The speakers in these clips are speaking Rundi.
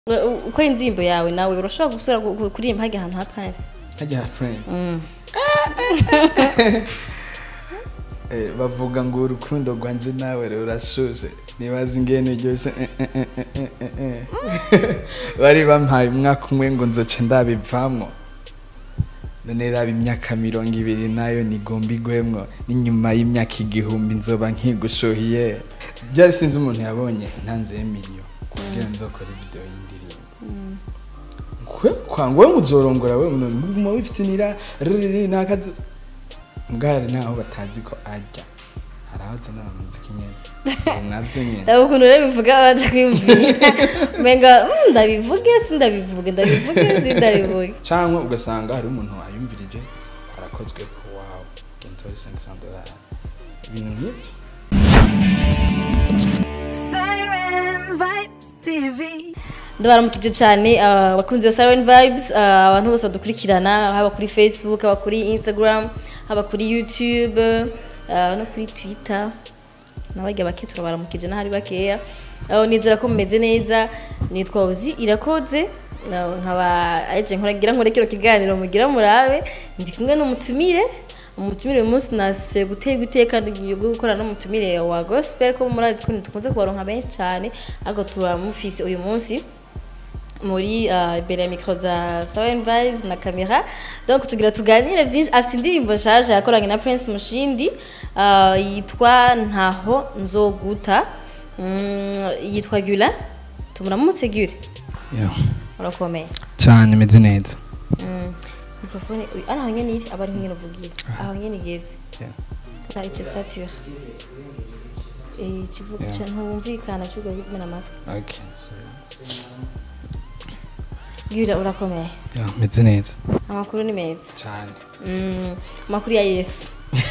uko indirimbo yawe nawe urashobora gusura gu- gu- kuririmba hajya ahantu ha prince hajya friend Mm. Eh, bavuga ngo urukundo rwanje nawe rurashuje nibaza ingene ryose eh, eh, eh, eh, eh, eh, eh. bari bampaye umwaka umwe ngo nzoce ndabivamwo none raba imyaka mirongo ibiri nayo nigomba igwemwo n'inyuma y'imyaka igihumbi nzoba nkigushuhiye byari sinzi umuntu yabonye ntanze emiliyo kugira nzokora video y'indirimbo kwe kwanga wowe uzorongora we muguma wifitinira riri nakazi mbwari naho batazi ko ajya hari aho nzi n'abamuziki nyene Ubu navyo nyene ndaba ukuntu rero bivuga baje kwiyumvira umenga "Mm, ndabivuge si ndabivuge ndabivuge si ndabivuge canke ugasanga hari umuntu ayumvirije arakozwe ko wawe gentori 500 dolari ibintu nk'ivyo Siren Vibes TV. ndabaramukije cyane ah, abakunzi ba Siren Vibes ah, abantu bose badukurikirana haba kuri Facebook haba kuri Instagram haba kuri YouTube ah, no kuri Twitter nabarya bake turabaramukije n'ahari bakeya aho nizera ko mumeze neza nitwa Uzi irakoze ah, nkaba aje nkoragira nkore kino kiganiro mugira murabe ndi kumwe n'umutumire umutumire uyu munsi nasuye gutega iteka ryo gukorana n'umutumire wa gospel ko murazi ko dukunze kubaronka benshi cyane ariko turamufise uyu munsi muri uh, imbere ya mikro za Sawen Vibes na kamera donc tugira tuganire byinshi afite indirimbo nshaje yakoranye na Prince Mushindi uh, yitwa ntaho nzoguta mm, yitwa Gula tumuramutse Gula urakomeye cyane imeze neza mm. mikrofone uyu ari aho nyene iri aba ari nyene uvugira aho nyene igeze na ice stature eh kivuga Yeah. cyane ntumvikana cyugo bimena amatwi okay so Gula urakomeye yeah imeze neza amakuru ni meza cyane Mm, amakuru ya yesu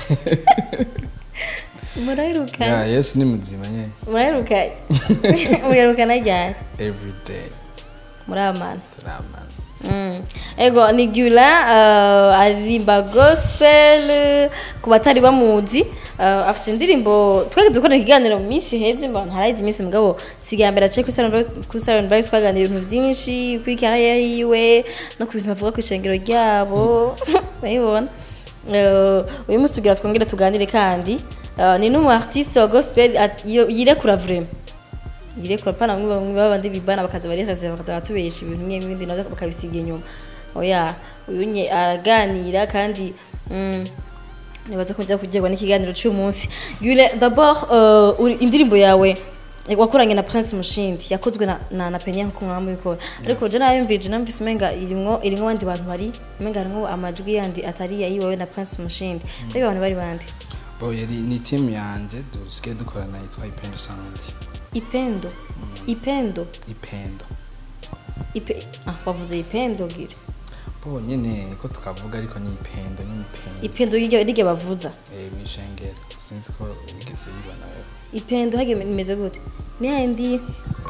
muraheruka yeah yesu ni muzima nyene muraheruka muherukana ryari every day muramana turamana Mm. ego ni gula uh, aririmba gospel ku batari bamuzi uh, afite indirimbo twari dukora ikiganiro mu minsi heze mba ntarayizi iminsi mugabo sigaye mbere ace kuri Siren Vibes twaganira ibintu byinshi kuri carrière yiwe no ku bintu bavuga ku ishengero ryabo urabibona Uh, uyu munsi tugira twongere tuganire kandi uh, ni n'umu artiste wa gospel at- yo- yirekura vraiment yirekura pana bamwe bamwe babandi bibana bakaza barihagaze bakaza batubesha ibintu bimwe bindi nabyo bakabisiga inyuma oya uyu nye araganira kandi mm, nibaza ko njya kugerwa n'ikiganiro cy'uyu munsi Gule d'abord uh, uri- indirimbo yawe wakoranye na Prince Mushindi yakozwe na na, na Penya nko mwamwe bikora ariko je nayumvije namvise menga irimwo irimwo abandi bantu bari menga harimwo amajwi yandi atari yayiwawe na Prince Mushindi ariko abantu bari bande bo yari ni team yanje dusigaye dukorana yitwa ipendo sound Ipendo Ipendo ipendo Ipe ah bavuze Ipendo gire bo nyene niko tukavuga ariko ni ipendo ni ipendo ipendo rige rige bavuza eh mwishengero sinzi ko wigeze yibona wewe ipendo hage imeze gute ni yandi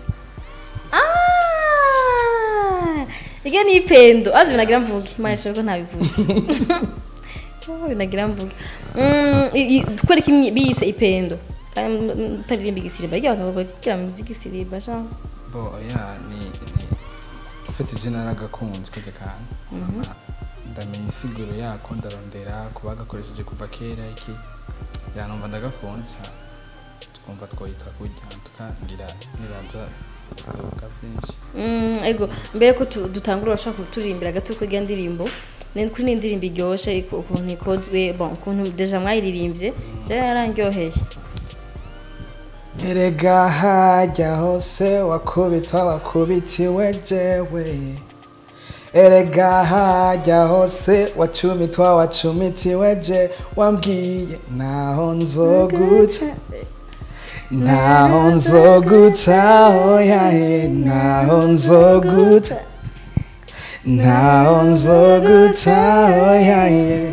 ah ige ni ipendo azi binagira mvuge imana ishobora ko ntabivuze Oh, binagira mvuge Mm, i- i- twereke imyi- biyise ipendo kandi utaririmba igisirimba rya abantu bagira mu by'igisirimba jean bo ya ni ni ufite je naragakunze keke kantu Hama ndamenya isiguro yako ndarondera kuba gakoresheje kuva kera iki yanumva ndagakunze ha, twumva twoyita kurya tukangira nibaza bizoga byinshi Mm, ego mbere ko tu- dutangura urashaka kuturirimbira gato ko iyo ndirimbo ni kuri ni indirimbo iryoshe iko- ukuntu ikozwe bon ukuntu deja mwayiririmbye je yarangyoheye erega hajya hose wakubitwa wakubitiwe jewe erega hajya hose wacumitwa wacumitiwe je wambwiye naho nzoguta naho nzoguta oyahe naho nzoguta naho nzoguta oyahe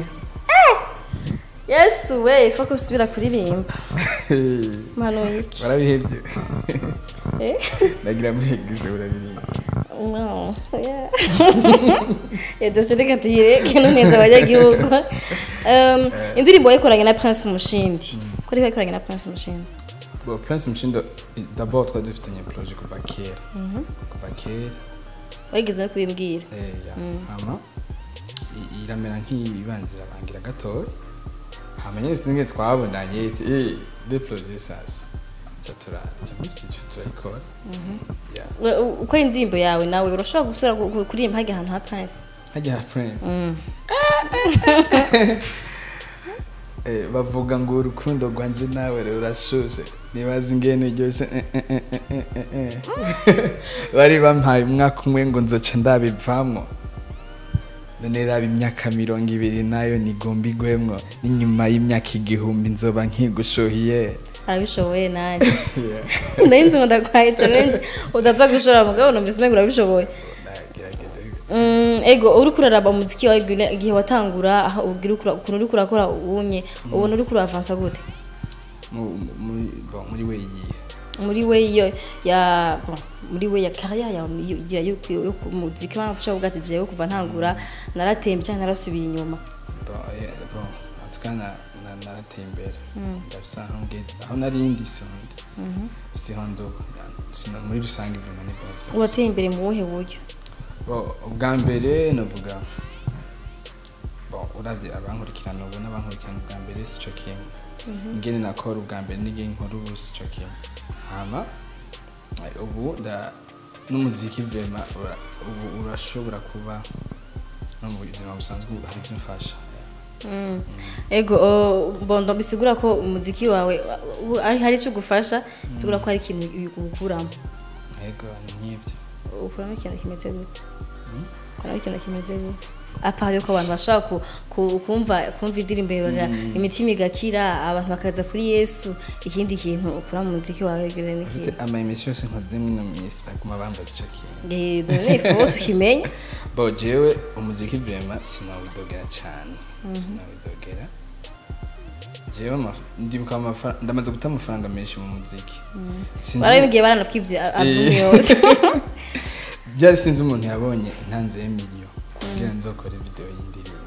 yesu we ifa ko usubira kuririmba mano iki barabihebye Eh? nagira muhegize urabiririmba no yeah. yadose reka tuyireke no neza abanyagihugu um, indirimbo wayikoranye na prince mushindi ko ariko yayikoranye na prince mushindi bo prince mushindo i- d'abord twari dufitanye projet kuva kera kuva kera wigeze no kubimbwira eh, ya hama i- iramera nk'ibanzira bangira gatoya hama nyene singe twabonanye iti eh de projet sasa ca turaja muri studio turayikora ya We- u- uko indirimbo yawe nawe urashobora gusura ku- ku- kuririmba hajya ahantu ha prince hajya ha prince Eh, bavuga ngo urukundo rwanje nawe rurashushe nibaza ingene ryose eh, eh, eh, eh, eh, eh, eh. bari bampaye umwaka umwe ngo nzoca ndabivamwo none raba imyaka mirongo ibiri nayo nigomba igwemwo n'inyuma y'imyaka igihumbi nzoba nkigushuhiye arabishoboye nanjye Yeah. ndahinze ngo ndakwaye challenge utaza gushora mugabo numvise umengo urabishoboye Ndagerageza. Mm, ego uriko uraraba umuziki wawe igihe- igihe watangura aho ubwira ukura- ukuntu uriko urakora ubunye ubona uriko uravansa gute Mu- mu- muri bon, muri we yiye muri we yo ya bon, muri we ya carrière ya yo- ya yo yo ku muziki wafasha uvuga ati jewe kuva ntangura naratembe cyangwa narasubiye inyuma Bon, eh, bon, en tout cas na- na- narateye imbere ndafise aho ngeze aho narindi sonde siho nduba Sino- muri rusange ibintu ni bwo urateye imbere mu buhe buryo Bon, ubwa mbere novuga bon uravye abankurikirana ubu n'abankurikirana ubwa mbere sico kimwe ingene nakora ubwa mbere n'ingene nkora ubu sico kimwe hama eh, ubu nda n'umuziki vrema ura- ubu urashobora kuba no mu buzima busanzwe ubu hari ivyo mfasha Mm. ego o, bondo bisigura ko umuziki wawe u- ari hari icyo ugufasha bisigura ko hari ikintu ukuramo yego ni nk'ivyo ukuramo ikintu kimeze gute ukuramo ikintu kimeze gute apart yuko abantu bashobora ku, ku, kumva kumva indirimbo baga imitima igakira abantu bakaza kuri yesu ikindi kintu ukura mu muziki wawe gire ni Ufite kintu ama emission yose nkoze mwino minsi baguma bambaza ico kintu Eh, none ifu tukimenya bo jewe umuziki vrema sinawidogera cane sinawidogera jewe ama- ndibuka amafaranga ndamaze guta amafaranga menshi mu muziki Sinzi- barabimbwiye baranapwivye album Eh. yose byari sinzi umuntu yabonye ntanze miliyo kugira nzokore video y'indirimbo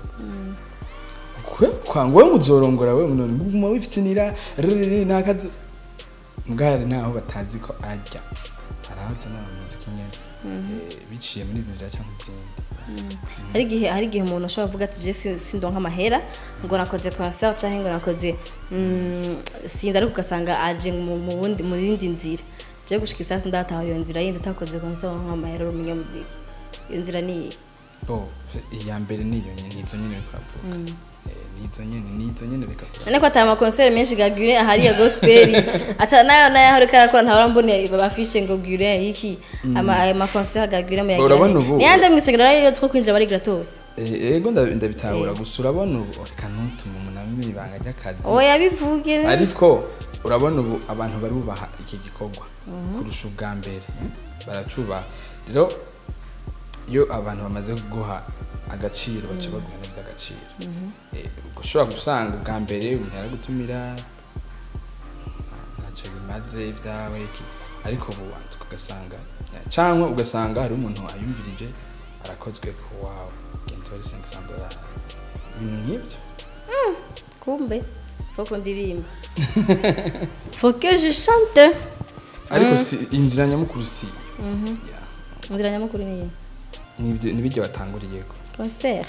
kwe kwanga wowe muzorongora we munone muguma wifitinira rere nakazi mbwari naho batazi ko ajya arahoza n'abamuziki nyene Eh, biciye muri izi nzira cyangwa izindi hari igihe hari igihe umuntu ashobora kuvuga ati je si- sindonka amahera ngo nakoze concert cyangwa ngo nakoze mm, sinzi ariko ugasanga aje mu mu wundi mu yindi nzira je gushika isasi ndataha iyo nzira yindi utakoze concert nka amahera uri umunyamuziki iyo nzira ni iyi bo iya mbere niyo nyene nizo nyene reka kuvuga Eh, nizo nyene nizo nyene reka kuvuga none ko atari amakonseri menshi ga Gure ahari ya gospel ata nayo nayo ariko arakora ntabura mbone babafishe ngo Gure iki ama ayo makonseri ga Gure mu Urabona ubu- ni yande mwisengero rero two kwinjira bari gratos Eh, ego nda- ndabitahura gusa urabona ubu reka ntutume umuntu amenya ibanga ry'akazi oya bivuge ariko urabona ubu abantu bari bubaha iki gikorwa kurusha ubwa mbere baracubaha rero iyo abantu bamaze guha agaciro baca baguha n'iby'agaciro Eh, ushobora gusanga ubwa mbere umuntu yaragutumira ntacyo bimaze ibyawe iki ariko ubu wanduka ugasanga cyangwa ugasanga hari umuntu ayumvirije arakozwe ku wawe gentori 500 dolari ibintu nk'ibyo kumbe faut qu'on ndirimba faut que je chante ariko si inzira nyamukuru si Yeah. inzira nyamukuru ni iyi Nibyo- nibijya watanguriyeko concert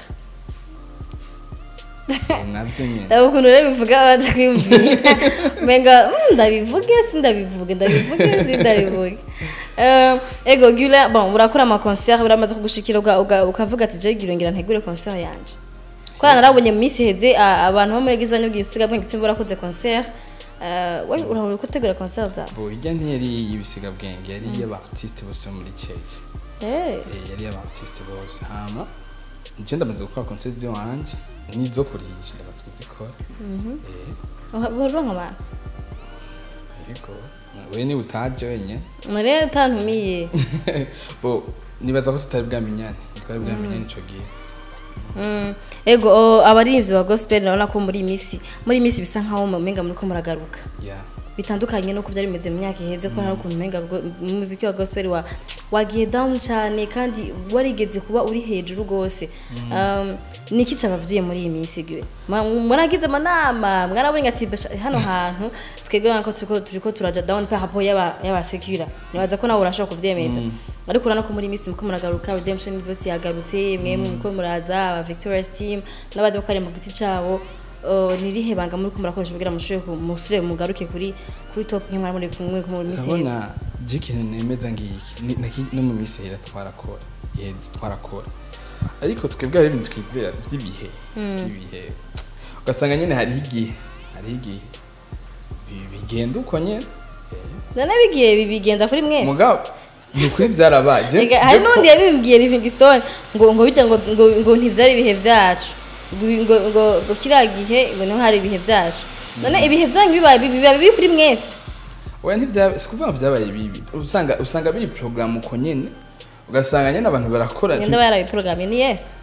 Eh, nabyo nyine ndaba ukuntu rero bivuga baje kwiyumvira menga "Mm, ndabivuge sindabivuge ndabivuge sindabivuge Eh, ego gula bon urakora ama concert uramaze kugushikira uga- uga- ukavuga ati je gira ngira ntegure concert yanje kwa narabonye mu minsi heze a- abantu bo muri gizo nyubwiye usiga bwenge tsimba urakoze concert Eh, we urahora gutegura concert za bo ijya ntiyari y'ibisiga bwenge yari iy'abartiste bose bo muri cege eh Eh, yari iy'abartiste bose hama nje ndamaze gukora concert ziwanje n'izo kurihisha ndamaze kuzikora Eh, uronka abantu yego we niba utaje wenyine mure utantumiye bo nibaza ko tutari bwamenyane twari bwamenyane ico gihe Mm, ego o, abaririmbyi ba gospel urabona ko muri iyi minsi muri iyi minsi bisa nkaho mumenga muriko muragaruka ya bitandukanye nuko byari bimeze mu myaka iheze ko hari ukuntu umenga go- umuziki wa gospel wa wagiye down cyane kandi warigeze kuba uri hejuru rwose um, niki cabavyiye muri iyi minsi giwe Ma- muragize amanama mwarabonye ati "Basha- hano hantu twebwe nko turiko turiko turaja down par rapport y'aba y'aba secura nibaza ko nawe urashobora kuvyemeza ariko urabona ko muri iyi minsi muko muragaruka redemption voice yagarutse mwe muko muraza aba victorious team n'abandi bakari mu giti cabo Uh, nirihe banga muri ko murakoresha kugira mushobore ku- musubire mugaruke kuri kuri top nk'imwe muri kumwe mu minsi iheze urabona je ikintu nemeza ngiki ni- naki- no mu minsi hera twarakora yezi twarakora ariko twebwe hari ibintu twizera vy'ibihe vy'ibihe ugasanga nyene hariho igihe hariho igihe bi- bigenda uko nyene none bigiye bibigenda kuri mwese mugabo ni ukuri vyarabaye Je- Ega, je hari ko- n'undi yabimbwiye livingstone ngo ngo bijya ngo ngo ngo ntivyari ibihe vyacu ngo ngo ngo ngo kiriya gihe ngo niho hari ibihe vyacu none ibihe vyanyu bibaye bibi biba bibi kuri mwese oya ntivya sikuvuga ngo vyabaye bibi usanga usanga biri program uko nyene ugasanga nyene abantu barakora ngenda barabiporogramye ni yesu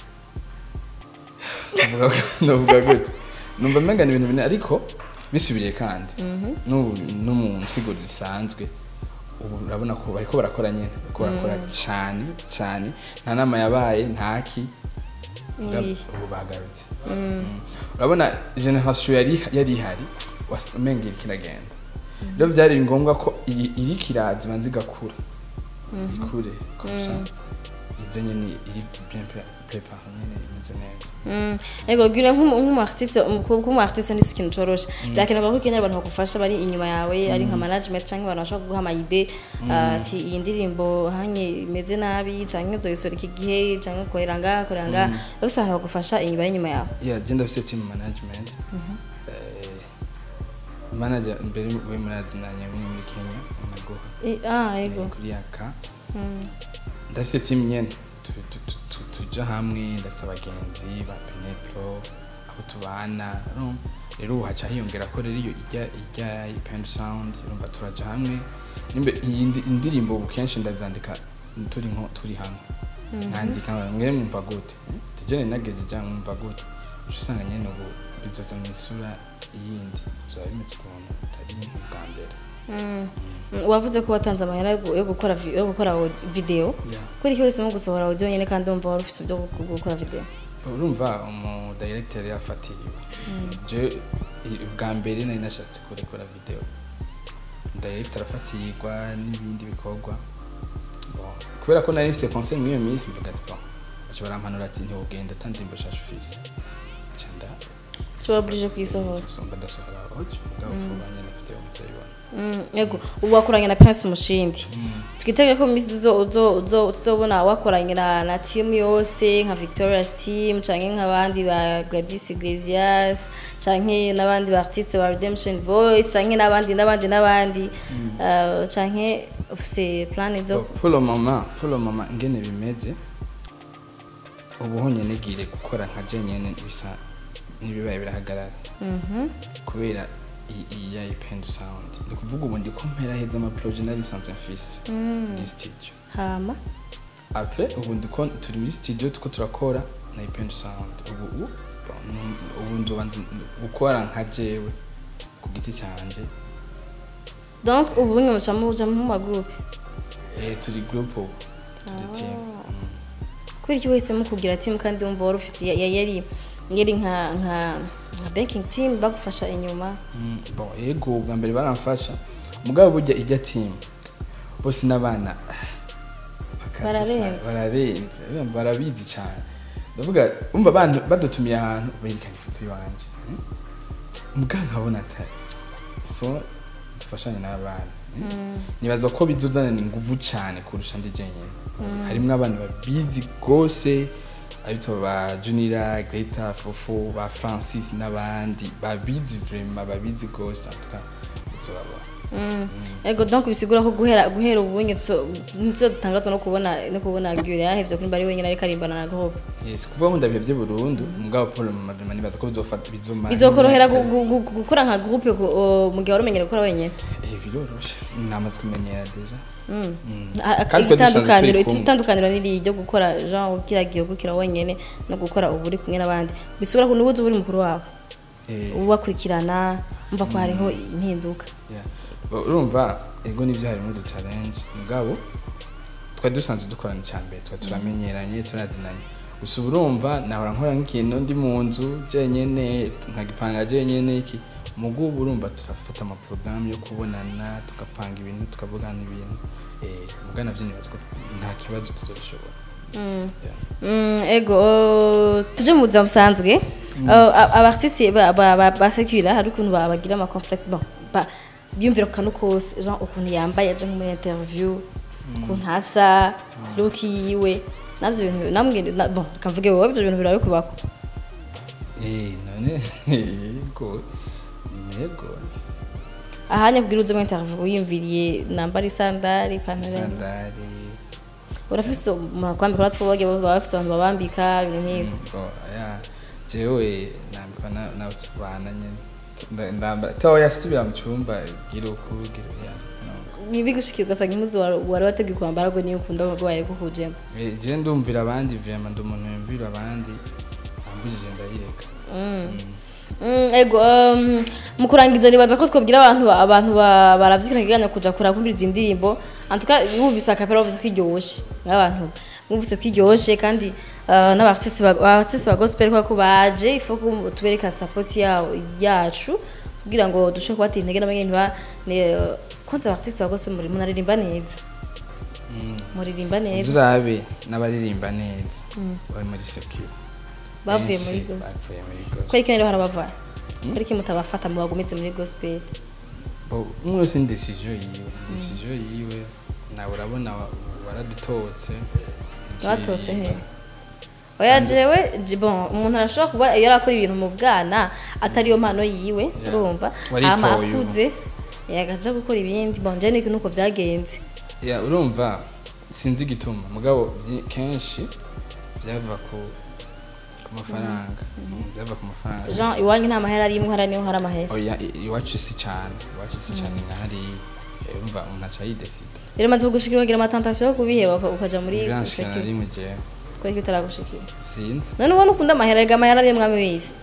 Ndavuga ko- ndavuga gute numva umenga ni ibintu bine ariko bisubiriye kandi n'ubu no mu nsigo zisanzwe ubu urabona ko bariko barakora nyene bariko barakora cyane cyane nta nama yabaye ntaki Nibihe. ubu bagarutse Mm. urabona generation yari yari ihari was- umenga iriko iragenda rero byari ngombwa ko iyi iri kiraza ibanza igakura ikure kurusha ize nyene iri bien prepare nyene imeze neza Mm. ego gure nk'umu artiste nk'umu artiste ni ikintu coroshe birakenerwa ko ikenera abantu bagufasha bari inyuma yawe ari nka management canke abantu bashobora kuguha amayide ati iyi ndirimbo hanye imeze nabi canke uzoyisora iki gihe canke ukorera ngaha ukorera ngaha bose abantu bagufasha inyuma y'inyuma yawe yeah gender afite team management Eh, manager mbere we murazinanye muri muri Kenya nago Eh, ah ego kuri yaka ndafite team nyene tu- tu- tu- tu- tuja hamwe ndafite abagenzi ba Penepro abo tubana urumva? rero ubu haca hiyongera ko rero iyo ijya ijya pen sound urumva turaja hamwe nimbe iyi ndi- indirimbo ubu kenshi ndazandika turi nko turi hamwe nandika mwere mwumva gute tujene nageze jya mwumva gute uca usanga nyene ubu bizoza mu isura yindi bizoba bimeze ukuntu atari ubwa mbere Mm. Mm, wavuze ko watanze amahera yo gu- yo gukora vi- yo gukora au- video Yeah. kuri iki wese mu gusohora audio nyene kandi umva wari ufite uburyo bwo gukora video urumva umu director yafatiriwe je i- ubwa mbere nari nashatse kurekora video director afatirwa n'ibindi bikorwa Bon, kubera ko nari mfite concert muri iyo minsi mvuga ati bon baca barampanura ati ntiwugenda ata ndirimbo shasha ufise ca nda tuba oblige kuyisohora somba ndasohora audio mugabo vuba nyene video muzoyibona Mm, yego ubu wakoranye na Prince Mushindi twitege ko mu minsi zo uzo uzo tuzobona wakoranye na, na team yose nka Victoria's team canke nk'abandi ba Gladys Iglesias canke n'abandi ba artistes ba Redemption Voice canke n'abandi n'abandi n'abandi uh, canke ufise plan zo pour le moment pour le moment ngene bimeze ubu honyene gire gukora nka je nyene bisa n'ibibaye birahagarara kubera i- iyi ya ipend sound ni kuvuga ubu ndiko mpera heza ama projet nari nsanzwe mfise muri studio hama après ubu ndiko turi muri studio tuko turakora na ipend sound ubu ubu bon, ubu nzoba nzi- gukora nka jewe ku giti canje donc ubu bimwe muca muja mu ma group eh turi group ubu turi team Mm. kubera iki wese mu kugira team kandi wumva wari ufise ya- ya- yari yari nka nka nka banking team bagufasha inyuma Mm, bon yego ubwa mbere baramfasha mugabo burya ijya team bose n'abana bakabisa, Bararenze. bararenze urumva barabizi cyane ndavuga umva abantu badutumiye ahantu berekana ifoto iwanje mm? mugabo nkabona atari fo dufashanye n'abana mm? nibaza ko bizuzanana inguvu cyane kurusha ndi jenyine harimo abantu babizi rwose abitwa ba junira greta fofo ba francis n'abandi babizi vrema babizi rwose atuka uzobabona ego donc bisigura ko guhera guhera ubunye tuzo dutangazwa no kubona no kubona Gure yahevye kuri bari wenyine ariko arimbana na group yes kuvuga ngo ndabihevye burundu mugabo paul mama nibaza ko bizofata bizomara bizokorohera gu- gu- gu- gukora nka group gu- o, mu gihe wari umenyere gukora wenyine eh biroroshe namaze kumenyera deja Mm. A- a- Kandi twe dusanzwe itandukaniro turi kumwe. itandukaniro niri ryo gukora genre ukira gihe gukira wenyine no gukora ubu uri kumwe n'abandi bisigura ko nubuze uri mukuru wawe Eh, ubakurikirana mva ko hariho impinduka Yeah. Bo- urumva ego nivyo harimo udu challenge mugabo twari dusanzwe dukorana icya mbere twari turamenyeranye turazinanye gusa ubu urumva nahora nkora nk'ikintu ndi mu nzu jenyene nkagipanga jenyene iki mugu ubu urumva turafata amaporogaramu yo kubonana tugapanga ibintu tukavugana ibintu eh, muga navyo nibaza ko nta kibazo tuzobishobora Yeah. Mm, ego uh, tuje mu buzima busanzwe Uh, a- abartiste ba- ba- ba- basekura hari ukuntu ba- bagira ama complexe bon ba- biyumvira ku kantu kose genre ukuntu yambaye aje nko muri interview ukuntu asa look yiwe navyo bintu namwe na- bon kamvuge wowe ibyo bintu birabe kubako Eh, none yego yego ahanya kugira uze muri interview wiyumviriye nambara isandari ipantaro sandari urafise umuntu kwambika uratwo bage baba bafise abantu babambika ibintu nk'ivyo Bo, ya jewe nambikwa na- nawe tubana nyene Nda- ndambara toya subira mu cyumba gira uku gira ya no. ntibigushikira ugasanga impuzu wari- wari wateguye kwambara ngo niyo ukunda ngo waye kuhujemo Eh, jewe ndumvira abandi vraiment ndi umuntu yumvira abandi ambujije ndayireka Mm, ego um, mu kurangiza nibaza ko twabwira abantu ba- abantu ba- baravyina kiganya kuja kura kumviriza indirimbo antuka wumvise akapera wavuze ko iryoshe nk'abantu wumvise ko iryoshe kandi uh, n'abartiste ba- abartiste ba gospel kwa ko baje ifo ko tubereka support yawo yacu kugira ngo dushe kubatera intege n'abanyene ba ne kwanza abartiste ba gospel muri munaririmba neza muririmba neza uzurabe n'abaririmba neza bari muri secure bavuye Benshi muri gospel bavuye muri gospel kwereka rero harabavana kwereka mutabafata mu bagometse muri gospel Bo, umwe wese ni decision yiwe decision yiwe nawe urabona wa- waradutotse batotse he oya jewe je- bon umuntu arashobora kuba yarakora ibintu mu bwana atariyo mpano yiwe Yeah. urumva Waritoye hama ubu. akuze yagaja gukora ibindi bon je niko nuko vyagenze ya urumva sinzi igituma mugabo byi- kenshi byava ku ku mafaranga byava ku mafaranga jean iwanyu nta mahera arimwe hara niho hari amahera oya i- iwacu si cyane iwacu si cyane nka hariya Eh, urumva umuntu aca yidefida rero maze kugushikira ukagira amatantation yo kubiheba uka- ukaja muri bwanshira na security. rimwe jewe kwereka utaragushikira sinzi none ubona ukunda amahera ega amahera ari mwami wese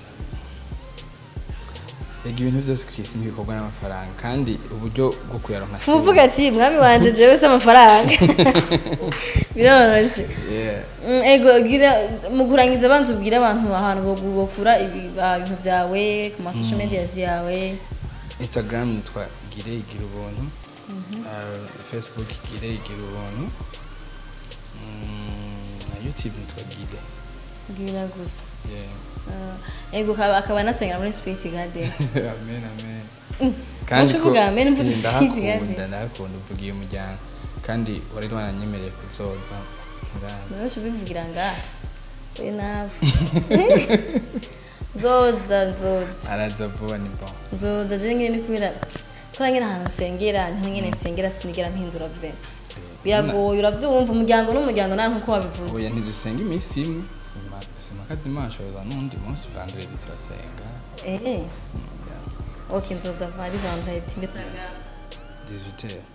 rega ibintu byose ku isi ntibikorwa n'amafaranga kandi uburyo bwo kuyaronka si muvuga ati mwami wanje jewe se amafaranga biroroshe Yeah. Mm, ego gira mu kurangiza abanza ubwira abantu ahantu bo- bokura ibi- ah, ibintu byawe ku ma social media yawe instagram nitwa gire igira ubuntu Uh, facebook gire igira ubuntu Mm, na youtube nitwa gire bwira gusa Yeah. Ah, ego akaba akaba anasengera muri spirit garden amen amen Wacu uvuga amen, mvuze eh, Spirit ndahakunda Garden. ndahakunda uvugiye umuryango kandi wari wananyemereye kuzoza nturanze nawe ubivugira nga we nawe nzoza nzoza araza vuba ni bon nzoza je nyine ni kubera kora nyine ahantu nsengera niho nyine nsengera sinigera mpindura vre biragoye uravyumva umuryango n'umuryango nawe nkuko wabivuze oya ntidusenga iminsi imwe sima sima ka dimanche oza n'undi munsi vendredi turasenga eh Yeah. ok nzoza vari vendredi ndetaga 18 heures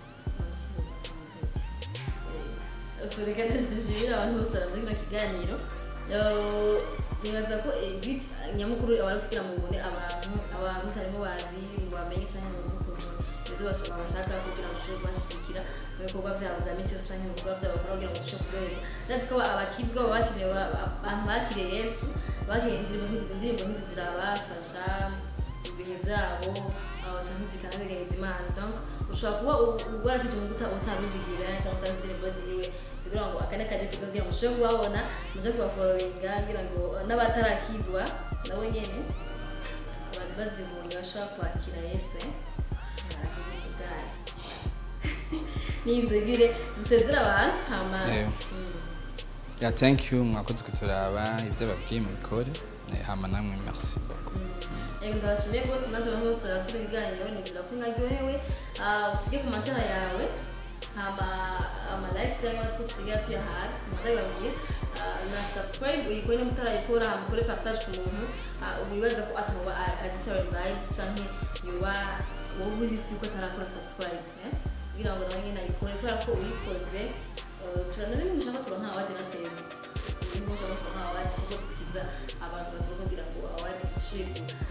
reka dushimira abantu bose baraje kino kiganiro Eh, nibaza ko eh, bit nyamukuru abari kugira ngo ubone abantu abantu utarimo bazi ngo bamenye cyangwa ngo ukuntu ibyo bashaka bashaka kugira ngo ushobore kubashyigikira mu bikorwa byabo bya misi yose cyangwa mu bikorwa byabo bakora kugira ngo ushobore kuryoherwa ndetse ko abakizwa baba bakiriye ba- abantu bakiriye yesu bakiriye indirimbo nk'izi indirimbo nk'izi zirabafasha mu bihe byabo aba cyangwa zikanabeganyiriza imana donc ushobora kuba uwarakije mu guta utabizigira cyangwa utazi indirimbo ziwe kugira ngo akane kaje kuza kugira ngo ushobore kubabona muje kubafollowinga kugira ngo n'abatarakizwa nabo nyene abantu bazibonye bashobora kwakira yesu eh arakiza bwayo n'ibyo bire dusezera abantu hama Yeah. Mm. ya thank you mwakoze kuturaba ibyo babwiye mubikore Eh, hama namwe merci beaucoup Yego ndabashimiye rwose nanjye abantu bose barasura ibiganiro nibwira ko mwaryohewe Ah, usige ku matara yawe hama ama likes cyangwa two tusigaye tuyahaga ndababwiye na subscribe uyikore n'umutara yikora hama ukore partage ku muntu Ah, wibaza ko ataba azi salary vibes canke yoba wowe uzi si uko atarakora subscribe eh? kugira ngo nawe nyine ayikore kubera ko uyikoze eh, turanari mushaka turonka awadi na twebwe niba ushaka turonka awadi kuko tukiza abantu bazokugira ngo awadi dushire ku dufite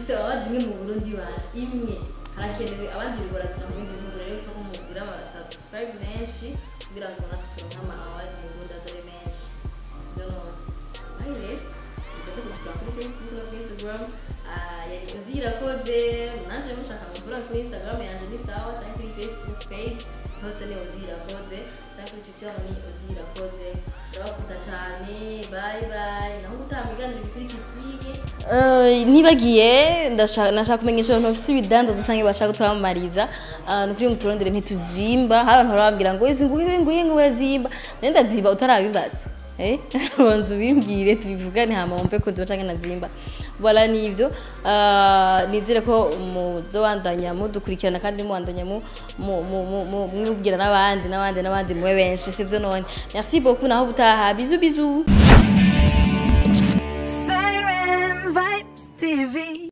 dufite abandi imwe mu burundi baje imwe harakenewe abandi bibaratira mu bindi bihugu rero ko mugira ama subscribe menshi kugira ngo natwe turonke ama awards mu burundi azari menshi sibyo none ayi rero mujya kudusura kuri facebook no kuri instagram Ah, yari uzirakoze nanje mushaka mukura kuri instagram yanje ni sawa cyangwa kuri facebook page hose ni uzirakoze cyangwa kuri twitter ni uzirakoze ndabakunda cyane bye bye naho gutaha mu biganiro bikurikira ntibagiye ndashaka nashaka kumenyesha abantu bafite ibidandaza cyangwa bashaka kutwamamariza Ah, ni ukuri muturondere ntituzimba hari abantu barambwira ngo izi nguhe nguhe nguhe zimba nende ndazimba utarabimbaza eh banza ubimbwire tubivugane hama wumve ko nziba cyangwa nazimba bora nivyo Ah, nizere ko muzobandanya mudukurikirana kandi mubandanya mu- mu- mu- mu- mu- mwibwira n'abandi n'abandi n'abandi mube benshi sivyo none merci beaucoup naho butaha bizu bizu Siren Vibes TV.